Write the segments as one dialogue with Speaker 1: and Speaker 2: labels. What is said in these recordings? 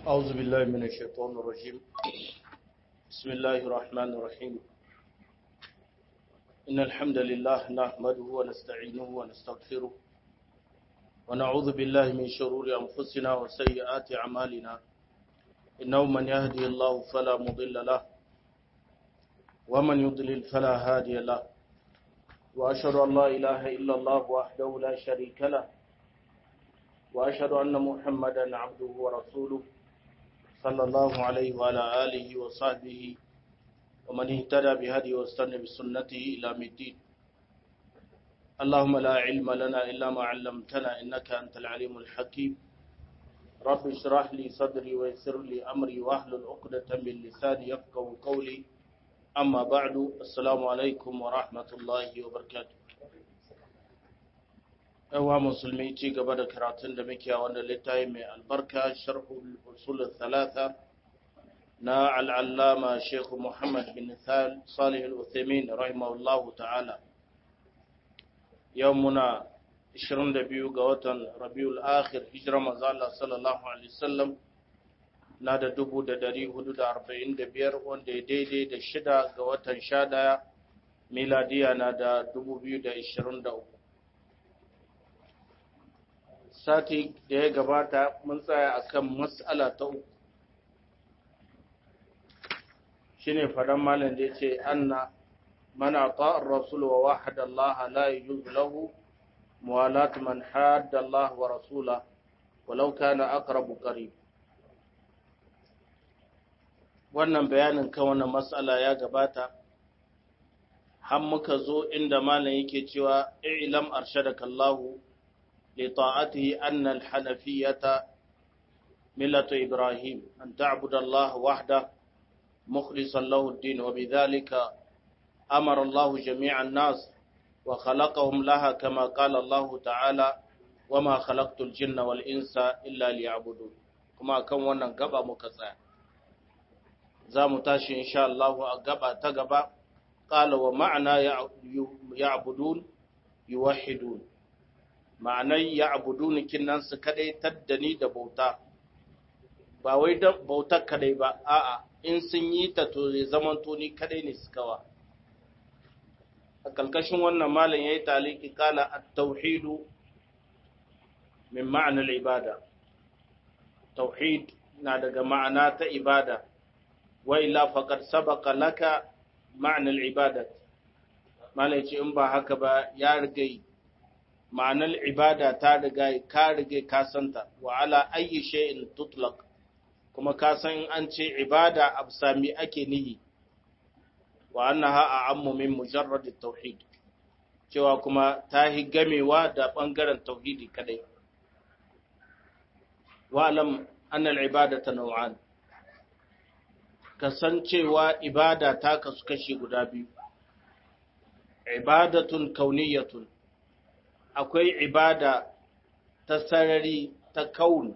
Speaker 1: أعوذ بالله من الشيطان الرجيم بسم الله الرحمن الرحيم إن الحمد لله نحمده ونستعينه ونستغفره ونعوذ بالله من شرور أنفسنا وسيئات أعمالنا إنه من يهدي الله فلا مضل له ومن يضلل فلا هادي له وأشهد أن لا إله إلا الله وحده لا شريك له وأشهد أن محمدا عبده ورسوله صلى الله عليه وعلى آله وصحبه ومن اهتدى بهدي واستنى بسنته إلى الدين اللهم لا علم لنا إلا ما علمتنا إنك أنت العليم الحكيم رب اشرح لي صدري ويسر لي أمري واحلل عقدة من لساني يفقهوا قولي أما بعد السلام عليكم ورحمة الله وبركاته yawa musulmi ci gaba da karatun da muke a wannan littafi mai albarka sharhul usul thalatha na al'allama Sheikh Muhammad bin Salih al-Uthaymeen rahimahullahu ta'ala yau muna 22 ga watan Rabiul Akhir hijira manzo Allah sallallahu alaihi wasallam na da 1445 wanda ya daidai da shida ga watan 11 miladiya na da 2023 sati da ya gabata mun tsaya akan mas'ala ta uku shine fadan malam da yace anna man ata ar-rasul wa wahada Allah la yujuz lahu muwalat man hadda Allah wa rasula walau kana aqrabu qarib wannan bayanin kan wannan mas'ala ya gabata har muka zo inda malam yake cewa i'lam arshadaka Allahu لطاعته أن الحنفية ملة إبراهيم أن تعبد الله وحده مخلصا له الدين وبذلك أمر الله جميع الناس وخلقهم لها كما قال الله تعالى وما خلقت الجن والإنس إلا ليعبدون كما كان wannan gaba muka tsaya za mu tashi insha Allah a gaba ta gaba qala wa ma'ana ya'budun yuwahhidun ma'anar ya abuduni kinnan su kadai taddani da bauta ba wai da bautar kadai ba a'a in sun yi ta to zai zaman ni kadai ne su kawa a kalkashin wannan malam yayi taliki kala at-tauhidu min ma'anar ibada tauhid na daga ma'ana ta ibada wa illa faqad sabaqa laka ma'anar ibadat malam ce in ba haka ba ya rigai ma'anar ibada ta riga ka riga ka santa wa ala ayyi shay'in tutlaq kuma ka san an ce ibada absami ake nihi wa annaha a'ammu min mujarrad at-tauhid cewa kuma ta hi gamewa da bangaren tauhidi kadai wa alam anna al-ibadata naw'an kasancewa ibada ta kasu kashi guda biyu ibadatun kauniyatun akwai ibada ta sarari ta kauni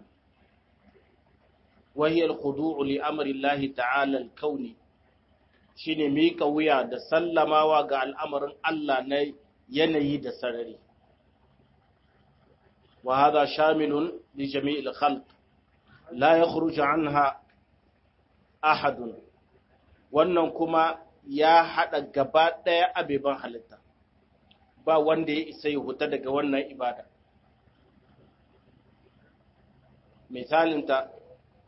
Speaker 1: wahiyar khudu'u li amrillahi ta'ala al-kauni shine mika wuya da sallamawa ga al'amarin Allah na yanayi da sarari wa hadha shamilun li jami'il khalq la yakhruju anha ahadun wannan kuma ya hada gaba daya abeban halitta ba wanda ya isa ya huta daga wannan ibada. Misalinta,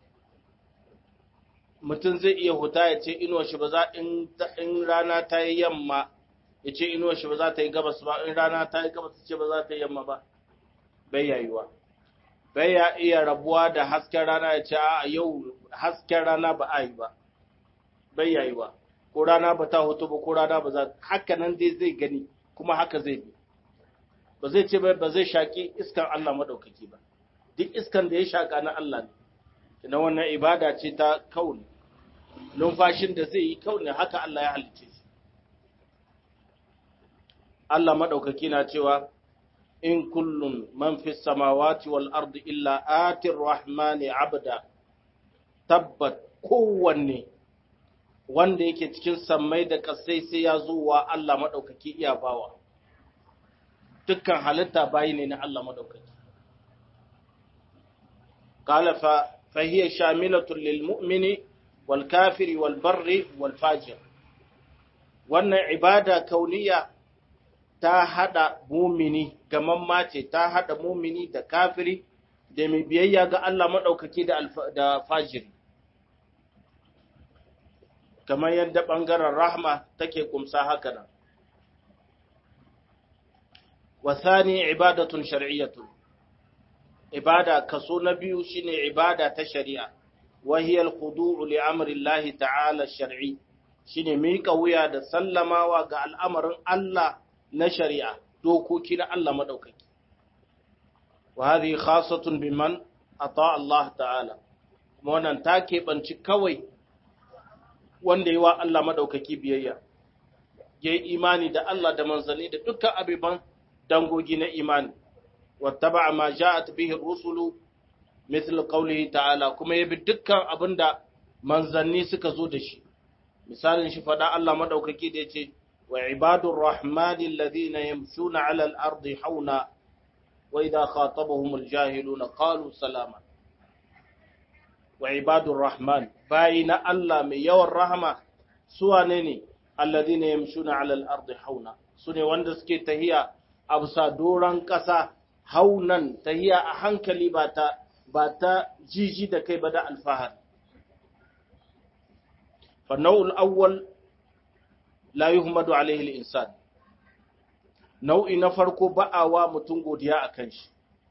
Speaker 1: mutum zai iya huta ya ce inuwa shi ba za in rana ta yi yamma ya ce inuwa shi ba za ta yi gabas ba in rana ta yi gabas ce ba za ta yi yamma ba, bai yayuwa. Bai ya iya rabuwa da hasken rana ya ce a yau hasken rana ba a yi ba, bai yayuwa. Ko rana ba ta hutu ba ko rana ba za haka nan dai zai gani. kuma haka zai bi ba zai ce ba zai shaƙi iskan Allah maɗaukaki ba duk iskan da ya shaƙa na Allah ne ina wannan ibada ce ta kauni numfashin da zai yi kauni haka Allah ya halice shi Allah maɗaukaki na cewa in kullum man fi samawati wal ardi illa atir rahmani abda tabbat kowanne wanda yake cikin sammai da kasai sai ya zo wa Allah maɗaukaki iya bawa. Dukkan halitta bayi ne na Allah maɗaukaki. Kala fa فهي شاملة للمؤمن والكافر والبر والفاجر wannan ibada kauniya ta hada mumini gamamma ce ta hada mumini da kafiri da mai biyayya ga Allah maɗaukaki da fajiri kamar yadda ɓangaren rahma take kumsa haka nan wasani ibadatun shar'iyyatun ibada kaso na biyu shine ibada ta shari'a wahiyal khudu'u li amri Allah ta'ala shar'i shine mika wuya da sallamawa ga al'amarin Allah na shari'a dokoki na Allah madaukaki wa hadhihi khassatun biman ata Allah ta'ala kuma wannan ta keɓanci kawai wanda yi wa Allah madaukaki biyayya yayi imani da Allah da manzanni da dukkan abiban dangogi na imani واتبع ما جاءت به الرسل مثل قوله تعالى كما يبي dukkan abinda manzanni suka zo da shi misalin shi fada Allah madaukaki da yace wa ibadur rahmani alladhina yamshuna ala al-ardi hauna wa idha khatabahum al-jahiluna qalu salama wa ibadur rahman bayina Allah mai yawan rahama su wane ne alladhina yamshuna ala al-ardi hauna sune wanda suke tahiya a bisa doran kasa haunan tahiya a hankali ba ta ba ta jiji da kai ba da alfahar fa nau'ul awwal la yuhmadu alaihi al-insan nau'i na farko ba'awa mutum godiya akan shi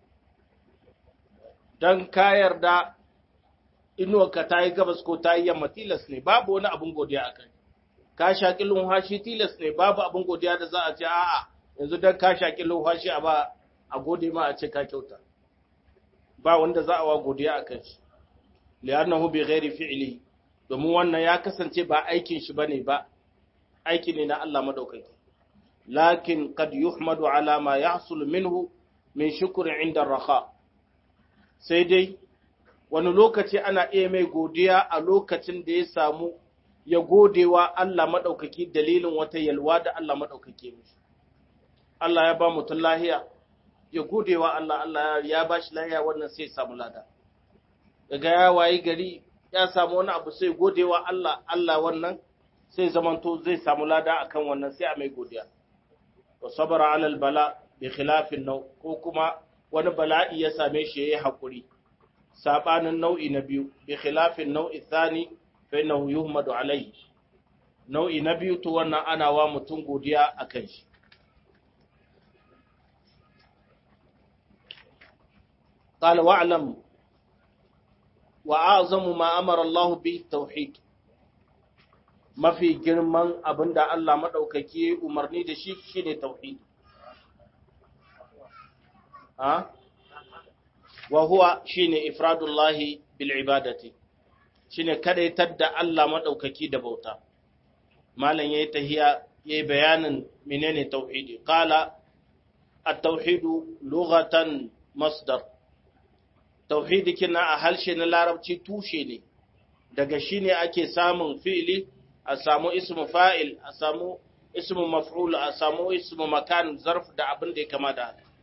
Speaker 1: dan ka yarda inuwarka ta yi gabas ko ta yi yamma tilas ne babu wani abin godiya akan ka shaƙi lumhashi tilas ne babu abin godiya da za a ce a'a yanzu dan ka shaƙi lumhashi a ba a gode ma a ce ka kyauta ba wanda za a wa godiya a kan shi li'annahu bi ghairi fi'li domin wannan ya kasance ba aikin shi bane ba aiki ne na Allah madaukaki lakin qad yuhmadu ala ma yahsul minhu min shukri inda raha sai dai wani lokaci ana iya mai godiya a lokacin da ya samu ya godewa Allah madaukaki dalilin wata yalwa da Allah madaukake mishi Allah ya ba mutum lahiya ya gode wa Allah Allah ya ba shi lahiya wannan sai samu lada daga ya wayi gari ya samu wani abu sai gode wa Allah Allah wannan sai zamanto zai samu lada akan wannan sai a mai godiya wa sabara alal bala bi khilafin nau ko kuma wani bala'i ya same shi yayi hakuri sabanin nau'i na biyu bi khilafin nau'i thani fa innahu yuhmadu alayhi nau'i na biyu to wannan ana wa mutum godiya akan shi قال واعلم وأعظم ما أمر الله به التوحيد ما في جرمان أبندا الله مدوككي umarni da shi shine tauhid ha wa huwa shine ifradullah bil ibadati shine kadaitar da Allah madaukaki da bauta malam yayi tahiya yayi bayanin menene tauhidi qala at-tauhidu lughatan masdar tauhidi kina a harshe na larabci tushe ne daga shi ne ake samun fi'ili a samu ismu fa'il a samu ismu maf'ul a samu ismu makan zarf da abin da ya kama da haka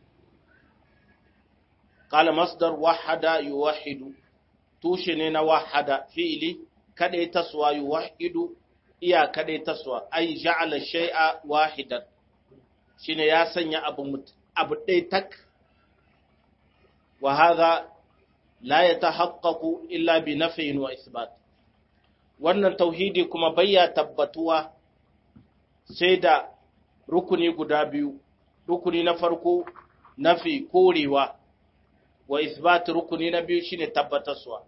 Speaker 1: qala masdar wahada yuwahhidu tushe ne na wahada fi'ili kadai taswa yuwahhidu iya kadai taswa ai ja'ala shay'a wahidan shine ya sanya abu abu dai tak wa hadha la ya tahaqqaqu illa bi nafyin wa isbat wannan tauhidi kuma bayya tabbatuwa sai da rukuni guda biyu rukuni na farko nafi korewa wa isbat rukuni na biyu shine tabbatarwa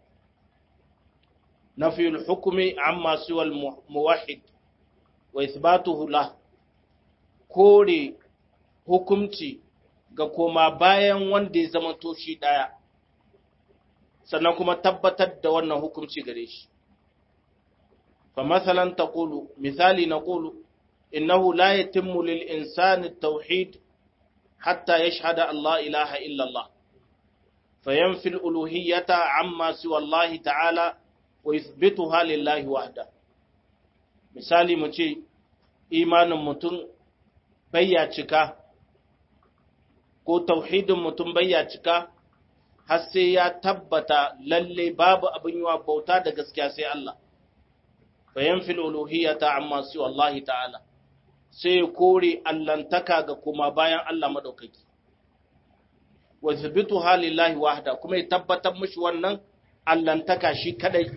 Speaker 1: nafi al-hukmi amma siwa al-muwahhid wa isbatuhu la kore hukumci ga koma bayan wanda ya zama to shi daya sannan kuma tabbatar da wannan hukunci gare shi. Fa masalan taqulu misali naqulu innahu la yatimmu lil insani at-tauhid hatta yashhada Allah ilaha illa Allah fayanfi al-uluhiyyata amma siwa Allah ta'ala wa yuthbituha lillahi wahda misali mu ce imanin mutum bayya cika ko tauhidin mutum bayya cika har sai ya tabbata lalle babu abin yi wa bauta da gaskiya sai Allah bayan fil uluhiyyata amma su Allah ta'ala sai ya kore allantaka ga kuma bayan Allah madaukaki wa thabitu halillahi wahda kuma ya tabbatar mishi wannan allantaka shi kadai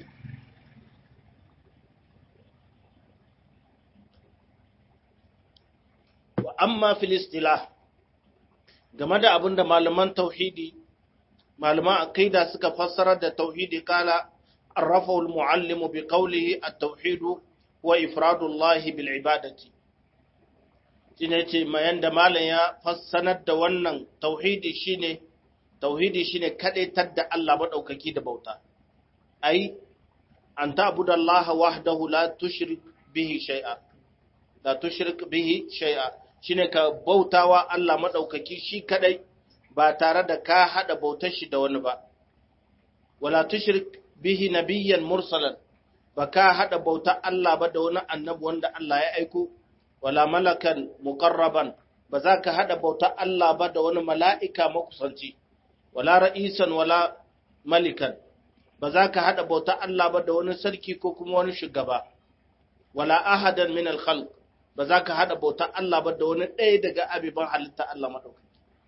Speaker 1: wa amma fil istilah game da abinda malaman tauhidi malaman aqida suka fassara da tauhidi kala arrafahu al-muallim bi qawlihi at-tauhid wa ifradullahi bil ibadati shine ce mayan da malam ya fassanar da wannan tauhidi shine tauhidi shine kadaitar da Allah madaukaki da bauta ai an ta'budallaha wahdahu la tushrik bihi shay'a la tushrik bihi shay'a shine ka bautawa Allah madaukaki shi kadai ba tare da ka hada bautar shi da wani ba wala tushrik bihi nabiyyan mursalan ba ka hada bautar Allah ba da wani annabi wanda Allah ya aiko wala malakan muqarraban ba za ka hada bautar Allah ba da wani mala'ika makusanci wala ra'isan wala malikan ba za ka hada bautar Allah ba da wani sarki ko kuma wani shugaba wala ahadan min al-khalq ba za ka hada bautar Allah ba da wani ɗaya daga abiban halitta Allah madaukaki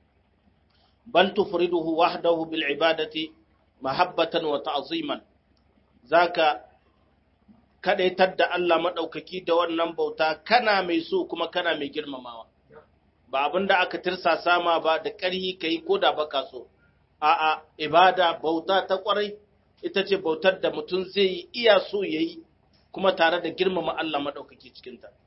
Speaker 1: bal tufriduhu wahdahu bil ibadati mahabbatan wa ta'ziman zaka kadaitar da Allah madaukaki da wannan bauta kana mai so kuma kana mai girmamawa ba abinda aka tirsa sama ba da ƙarhi kai ko da baka so a'a ibada bauta ta kwarai ita ce bautar da mutum zai yi iya so yayi kuma tare da girmama Allah madaukaki cikin ta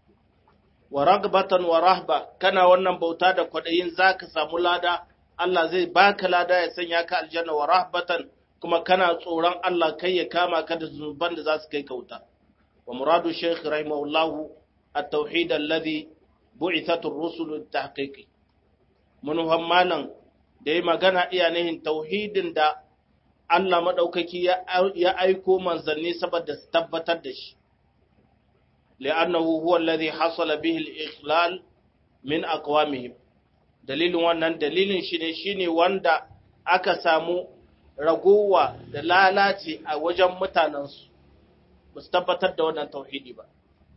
Speaker 1: wa ragbatan wa rahba kana wannan bauta da kwadayin zaka samu lada Allah zai baka lada ya sanya ka aljanna wa rahbatan kuma kana tsoron Allah kai ya kama ka da zunuban da za su kai kauta wa muradu shaykh rahimahullah at-tauhid alladhi bu'ithat ar-rusul tahqiqi mun malan da yi magana iya nihin tauhidin da Allah madaukaki ya aiko manzanni saboda su tabbatar da shi li'annahu huwa alladhi hasala bihi al-ikhlal min aqwamihim dalilin wannan dalilin shi ne shi ne wanda aka samu ragowa da lalace a wajen mutanensu ba su tabbatar da wannan tauhidi ba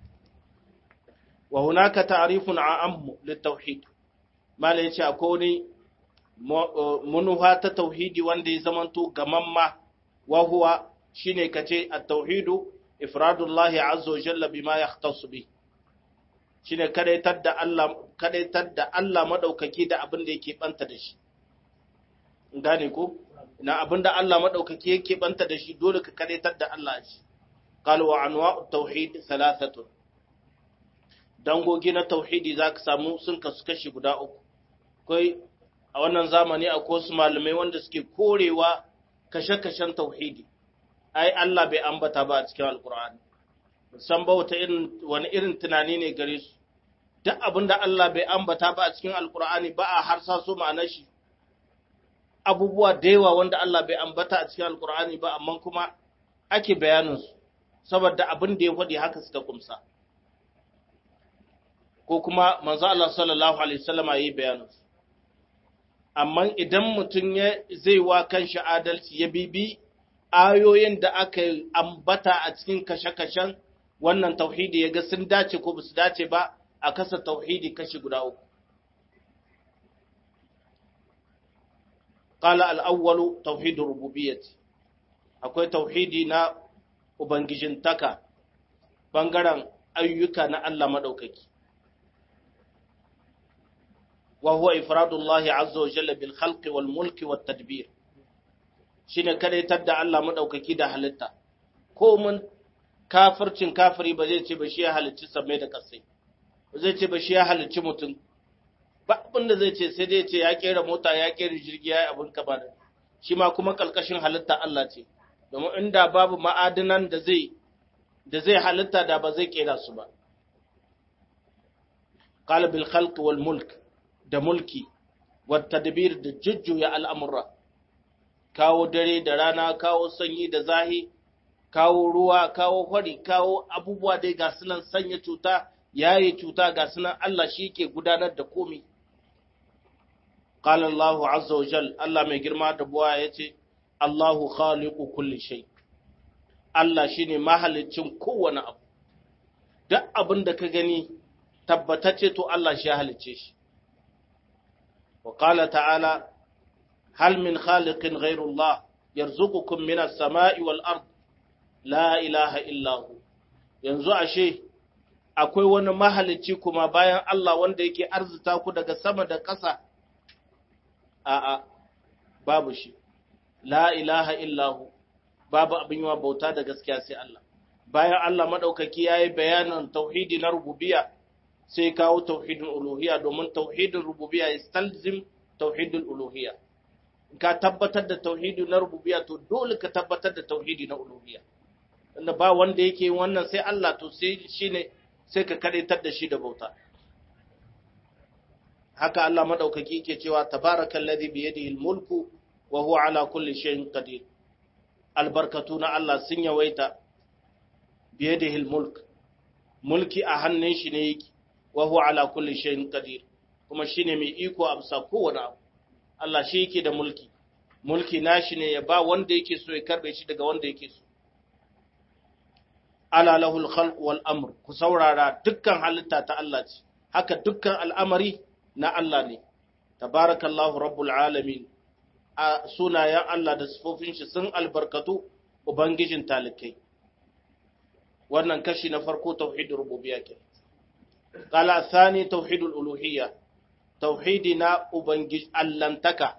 Speaker 1: wa hunaka ta'rifun a'ammu litauhid mala yace akwai wani munuha ta tauhidi wanda ya zamanto gamamma wa huwa shine kace at-tauhidu ifradullahi azza wa jalla bima yahtassu bihi shine kadaitar da Allah kadaitar da Allah madaukaki da abin da yake banta da shi gane ko na abin da Allah madaukaki yake banta da shi dole ka kadaitar da Allah shi qala wa anwa'u tauhid thalathatu dangogi na tauhidi zaka samu sun kasu kashi guda uku kai a wannan zamani akwai wasu malamai wanda suke korewa kashe-kashen tauhidi ai Allah bai ambata ba a cikin alkur'ani san ba wata irin wani irin tunani ne gare su duk abin da Allah bai ambata ba a cikin alkur'ani ba a harsa so ma'anar shi abubuwa da yawa wanda Allah bai ambata a cikin alkur'ani ba amma kuma ake bayanin su saboda abin da ya faɗi haka suka kumsa ko kuma manzo Allah sallallahu alaihi wasallama yayi bayanin su amma idan mutum ya zai wa kanshi adalci ya bibi ayoyin da aka ambata a cikin kashe-kashen wannan tauhidi ya ga sun dace ko ba su dace ba a kasa tauhidi kashi guda uku. Ƙala al'awwalu tauhidin rububiyyati, akwai tauhidi na Ubangijintaka, ɓangaren ayyuka na Allah maɗaukaki. Wa huwa ifradullahi azza wa jalla bil khalqi wal mulki wat tadbir shine kadaitar da Allah maɗaukaki da halitta ko mun kafircin kafiri ba zai ce ba shi ya halicci sammai da kasai ba zai ce ba shi ya halicci mutum ba abin da zai ce sai dai ce ya kera mota ya kera jirgi ya yi abin kama da shi ma kuma kalkashin halitta Allah ce domin inda babu ma'adinan da zai da zai halitta da ba zai kera su ba qala bil khalq wal mulk da mulki wat tadbir da jujjuya al'amura kawo dare da rana kawo sanyi da zahi kawo ruwa kawo hori kawo abubuwa dai ga sunan sanya cuta yayi cuta ga sunan Allah shi ke gudanar da komai qala Allahu azza wa jal Allah mai girma da buwa yace Allahu khaliqu kulli shay Allah shine mahalicin kowane abu duk abin da ka gani tabbatacce to Allah shi ya halicce shi wa qala ta'ala hal min khaliqin ghayru Allah yarzuqukum minas sama'i wal ard la ilaha illa hu yanzu ashe akwai wani mahalicci kuma bayan Allah wanda yake arzuta ku daga sama da ƙasa a'a babu shi la ilaha illahu babu abin yawa bauta da gaskiya sai Allah bayan Allah madaukaki yayi bayanin tauhidi na rububiyya sai kawo tauhidin uluhiyya domin tauhidin rububiyya istalzim tauhidul uluhiyya ka tabbatar da tauhidi na rububiyya to dole ka tabbatar da tauhidi na uluhiyya inda ba wanda yake wannan sai Allah to sai shine sai ka kadaitar da shi da bauta haka Allah madaukaki yake cewa tabarakallazi bi yadihi almulku wa huwa ala kulli shay'in qadir albarkatu na Allah sun yawaita bi yadihi almulk mulki a hannun shi ne yake wa huwa ala kulli shay'in qadir kuma shine mai iko a bisa kowane abu Allah shi yake da mulki mulki nashi ne ya ba wanda yake so ya karbe shi daga wanda yake so ala lahul khalq wal amr ku saurara dukkan halitta ta Allah ce haka dukkan al'amari na Allah ne tabarakallahu rabbul alamin a sunayen Allah da sifofin shi sun albarkatu ubangijin talikai wannan kashi na farko tauhid rububiyya ke qala thani tauhidul uluhiyya tauhidi na ubangij allantaka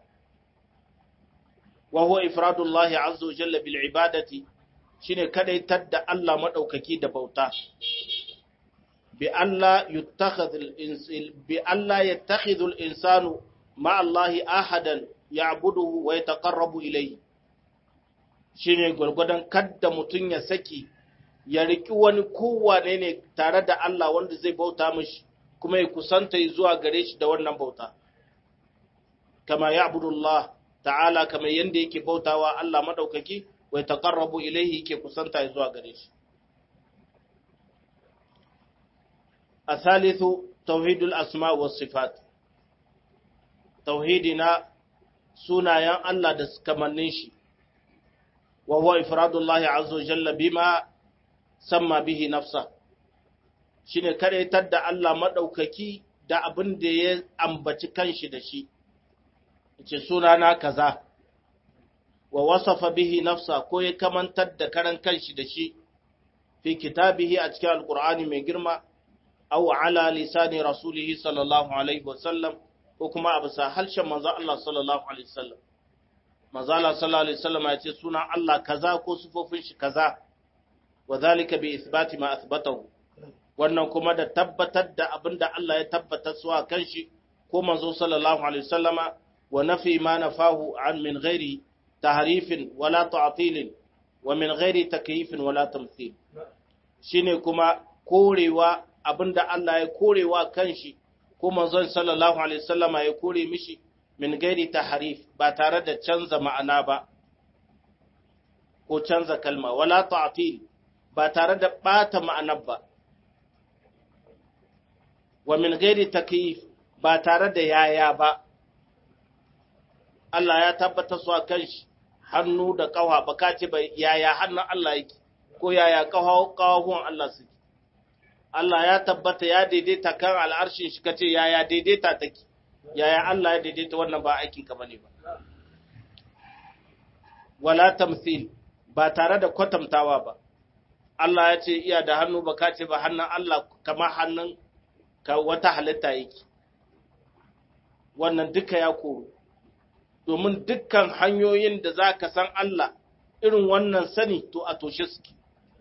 Speaker 1: wa huwa ifradullahi azza wa jalla bil ibadati shine kadaitar da Allah madaukaki da bauta bi Allah yattakhidhu bi Allah yattakhidhu al insanu ma Allah ahadan ya'buduhu wa yataqarrabu ilayhi shine gurgudan kadda mutun ya saki ya riki wani kowane ne tare da Allah wanda zai bauta mishi kuma ya kusanta zuwa gare shi da wannan bauta kama ya'budullah ta'ala kamar yanda yake bautawa Allah madaukaki wa taqarrabu ilayhi yake kusanta zuwa gare shi asalithu tauhidul asma was sifat tauhidina sunayen Allah da kamannin shi wa huwa ifradullahi azza wa jalla bima samma bihi nafsa shine karaitar da Allah madaukaki da abin da ya ambaci kanshi da shi ce sunana kaza wa wasafa bihi nafsa ko ya kamantar da karan kanshi da shi fi kitabihi a cikin alkur'ani mai girma aw ala lisani rasulihi sallallahu alaihi wasallam ko kuma a bisa harshen manzo Allah sallallahu alaihi wasallam manzo Allah sallallahu alaihi wasallam ya ce sunan Allah kaza ko sifofin shi kaza wa zalika bi ithbati ma athbatahu wannan kuma da tabbatar da abinda Allah ya tabbatar su a kanshi ko manzo sallallahu alaihi wasallama wa nafi ma nafahu an min ghairi tahrifin wala ta'tilin wa min ghairi takyifin wala tamthil shine kuma korewa abinda Allah ya korewa kanshi ko manzon sallallahu alaihi wasallama ya kore mishi min ghairi tahrif ba tare da canza ma'ana ba ko canza kalma wala ta'til ba tare da bata ma'anar ba wa min ghairi takyif ba tare da yaya ba Allah ya tabbata su a kan shi hannu da ƙawa ba ka ce ba yaya hannun Allah yake ko yaya ƙawahuwan Allah suke. Allah ya tabbata ya daidaita kan al'arshin shi ka ce yaya daidaita take, yaya Allah ya daidaita wannan ba aikin ka bane ba. Wala tamthil ba tare da kwatantawa ba. Allah ya ce iya da hannu ba ka ce ba hannun Allah kama hannun ka wata halitta yake. Wannan duka ya koro. domin dukkan hanyoyin da za ka san Allah irin wannan sani to a toshe suke.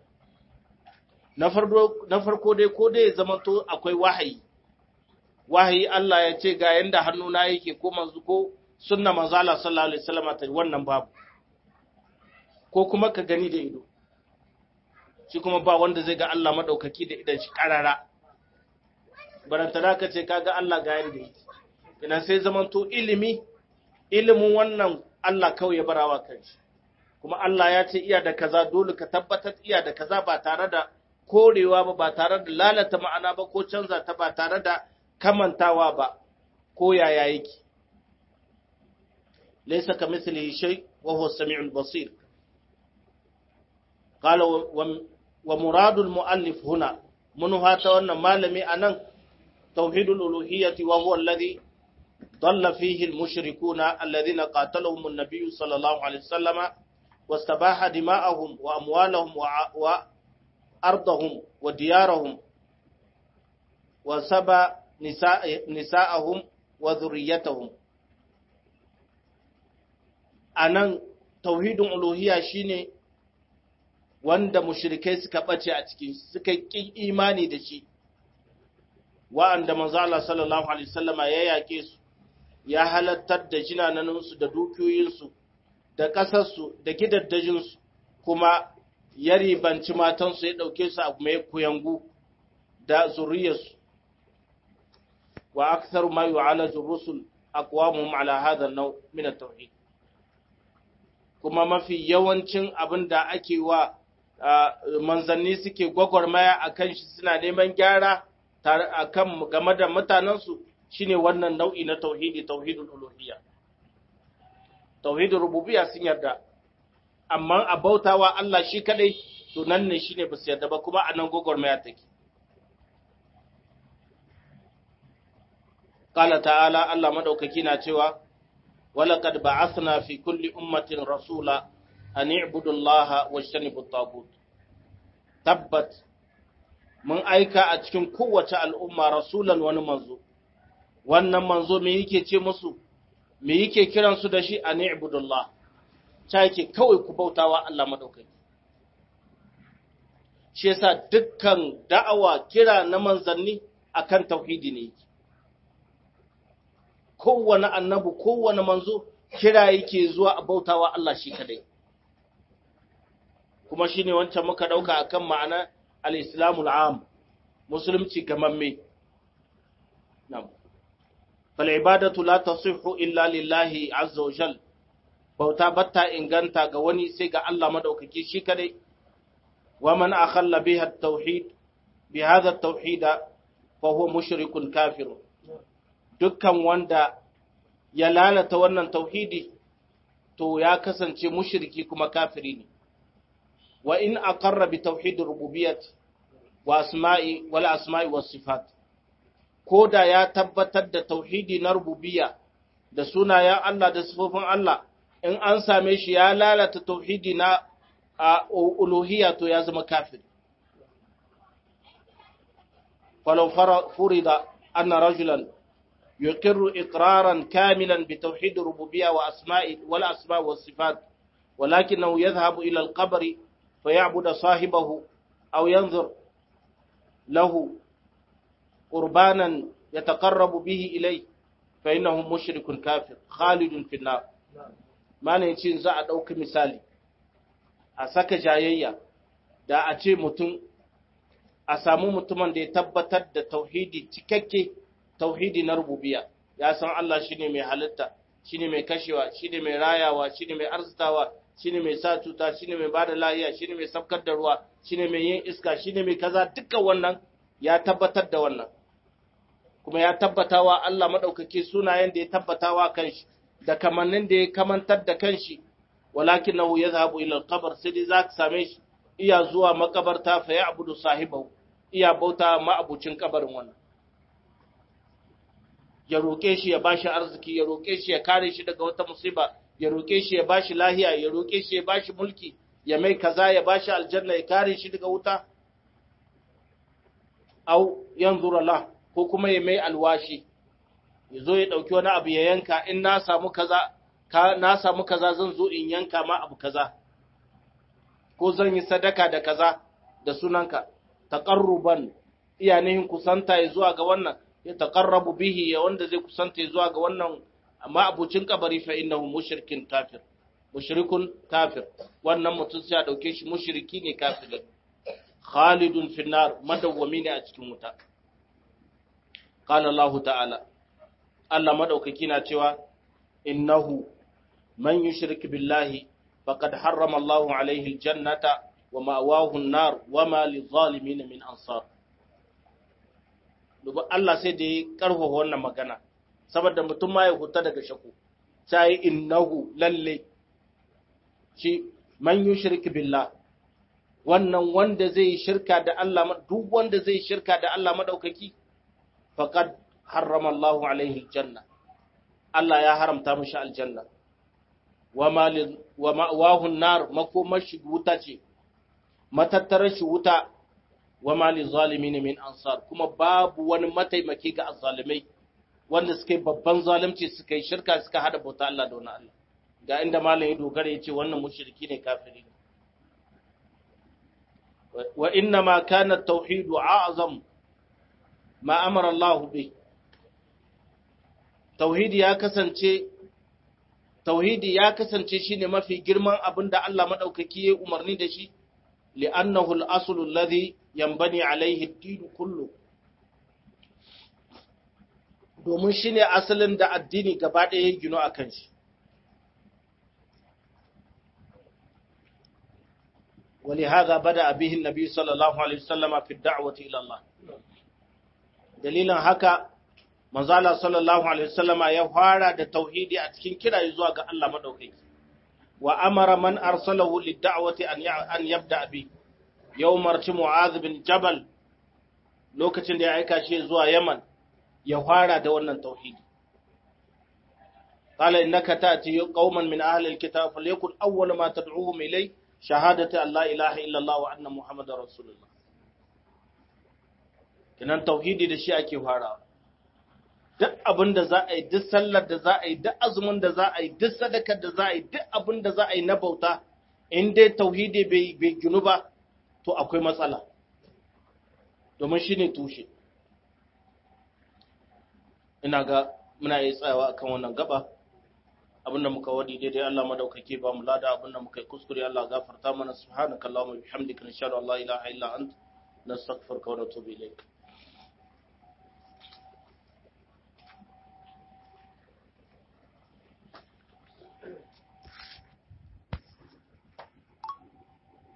Speaker 1: Na farko dai ko dai zama to akwai wahayi, wahayi Allah ya ce ga yanda hannuna yake ko manzu ko sunna manzala sallallahu alaihi wasallam ta wannan babu. Ko kuma ka gani da ido. Shi kuma ba wanda zai ga Allah madaukaki da idan shi karara. Barantana ka ce kaga Allah ga yanda yake. Ina sai zamanto ilimi ilimin wannan Allah kawai ya barawa kanshi kuma Allah ya ce iya da kaza dole ka tabbatar iya da kaza ba tare da korewa ba ba tare da lalata ma'ana ba ko canza ta ba tare da kamantawa ba ko yaya yake laysa kamithlihi shay wa huwa as-sami'ul basir qala wa muradul muallif huna mun hata wannan malami anan tauhidul uluhiyyati wa huwa alladhi ضل فيه المشركون الذين قاتلهم النبي صلى الله عليه وسلم واستباح دماءهم وأموالهم وأرضهم وديارهم وسبى نساء نساءهم وذريتهم anan tauhidin uluhiyya shine wanda mushrikai suka bace a cikin suka ƙi imani da shi wa'anda manzo Allah sallallahu alaihi wasallama ya yake su ya halattar da jinanansu da dukiyoyinsu da ƙasarsu da gidaddajinsu kuma ya ribanci matansu ya ɗauke su a mai kuyangu da zuriyarsu wa aksar ma yu'alaju rusul aqwamuhum ala hadha an-naw min at-tauhid kuma mafi yawancin abin da ake wa manzanni suke gwagwarmaya akan shi suna neman gyara akan game da mutanensu shine wannan nau'i na tauhidi tauhidul uluhiyya tauhidul rububiyya sun yarda amma a bautawa Allah shi kadai to nan ne shine ba su yarda ba kuma anan gogormaya take qala ta'ala Allah madaukaki na cewa walaqad ba'athna fi kulli ummatin rasula an i'budu Allah wajtanibu at-taghut tabbat mun aika a cikin kowace al'umma rasulan wani manzo wannan manzo me yake ce musu me yake kiran su da shi a ni'budullah ta yake kawai ku bautawa Allah madaukaki shi yasa dukkan da'awa kira na manzanni akan tauhidi ne yake kowane annabi kowane manzo kira yake zuwa a bautawa Allah shi kadai kuma shine wancan muka dauka akan ma'ana al-islamul am musulunci gamamme na'am fal'ibadatu la tasihhu illa lillahi azza wa jal bauta batta inganta ga wani sai ga Allah madaukaki shi kadai wa man akhalla biha at-tauhid bi hadha at-tauhid fa huwa mushrikun kafir dukkan wanda ya lalata wannan tauhidi to ya kasance mushriki kuma kafiri ne wa in aqarra bi tauhid rububiyyah wa asma'i wal asma'i was sifat ko da ya tabbatar da tauhidi na rububiyya da sunayen Allah da sifofin Allah in an same shi ya lalata tauhidi na uluhiyya to ya zama kafir falau furida anna rajulan yuqirru iqraran kamilan bi tauhid rububiyya wa asma'i wal asma' was sifat ولكنه يذهب إلى القبر فيعبد صاحبه أو ينظر له قربانا يتقرب به إليه فإنه مشرك كافر خالد في النار ما نيتين za a ɗauki misali a saka jayayya da a ce mutum a samu mutumin da ya tabbatar da tauhidi cikakke tauhidi na rububiya ya san Allah shine mai halitta shine mai kashewa shine mai rayawa shine mai arzitawa shine mai sa cuta shine mai bada lafiya shine mai sabkar da ruwa shine mai yin iska shine mai kaza dukkan wannan ya tabbatar da wannan kuma ya tabbatawa Allah maɗaukaki sunayen da ya tabbatawa kanshi da kamannin da ya kamantar da kanshi walakin nahu ya zahabu ila alqabr sai dai zaka same shi iya zuwa makabarta fa ya abudu sahibahu iya bauta ma'abucin kabarin wannan ya roke shi ya bashi arziki ya roke shi ya kare shi daga wata musiba ya roke shi ya bashi lahiya ya roke shi ya bashi mulki ya mai kaza ya bashi aljanna ya kare shi daga wuta au yanzura la ko kuma ya mai alwashi ya zo ya ɗauki wani abu ya yanka in na samu kaza ka na samu kaza zan zo in yanka ma abu kaza ko zan yi sadaka da kaza da sunanka taqarruban iya nihin kusanta ya zuwa ga wannan ya taqarrabu bihi ya wanda zai kusanta ya zuwa ga wannan amma abucin kabari fa innahu mushrikin kafir mushrikun kafir wannan mutum sai a dauke shi mushriki ne kafirin khalidun finnar madawwami ne a cikin wuta qala Allah ta'ala Allah madaukaki na cewa innahu man yushrik billahi faqad harrama Allah alaihi aljannata wa ma'wahu an-nar wa ma lidh-dhalimin min ansar duba Allah sai da ya karfafa wannan magana saboda mutum ma ya huta daga shakku sai innahu lalle shi man yushrik billah wannan wanda zai shirka da Allah duk wanda zai shirka da Allah madaukaki faqad harrama Allahu alaihi aljanna Allah ya haramta mishi aljanna wa ma'wahu nar makomar shi wuta ce matattarar shi wuta wa mali zalimin min ansar kuma babu wani mataimaki ga azzalimai wanda suka yi babban zalunci suka yi shirka suka hada bauta Allah da wani Allah ga inda malam ya dogara ya ce wannan mushriki ne kafiri wa inna ma kana tauhidu a'zam ma amara Allah bi tauhidi ya kasance tauhidi ya kasance shine mafi girman abin da Allah madaukaki ya umarni da shi li'annahu al-aslu alladhi yanbani alayhi ad-din kullu domin shine asalin da addini gaba ɗaya ya gino akan shi ولهذا بدأ به النبي صلى الله عليه وسلم في الدعوة إلى الله دليلا هكا manzala sallallahu alaihi wasallama ya fara da tauhidi a cikin kira zuwa ga Allah madaukaki wa amara man arsalahu lid-da'wati an an yabda bi yawmar mu'adh bin jabal lokacin da ya aika shi zuwa Yaman ya fara da wannan tauhidi qala innaka ta'ti qauman min ahli al-kitab falyakun awwal ma tad'uhum ilay shahadati an la ilaha illa Allah wa anna muhammadar rasulullah kinan tauhidi da shi ake farawa duk abin da za a yi duk sallar da za a yi duk azumin da za a yi duk sadakar da za a yi duk abin da za a yi na bauta in dai tauhidi bai ginu ba to akwai matsala domin shi ne tushe ina ga muna yi tsayawa akan wannan gaba abinda muka wadi daidai Allah madaukake ba mu lada abinda muka yi kuskure Allah gafarta mana subhanakallahumma bihamdika nashhadu an la ilaha illa anta nastaghfiruka wa natubu ilayk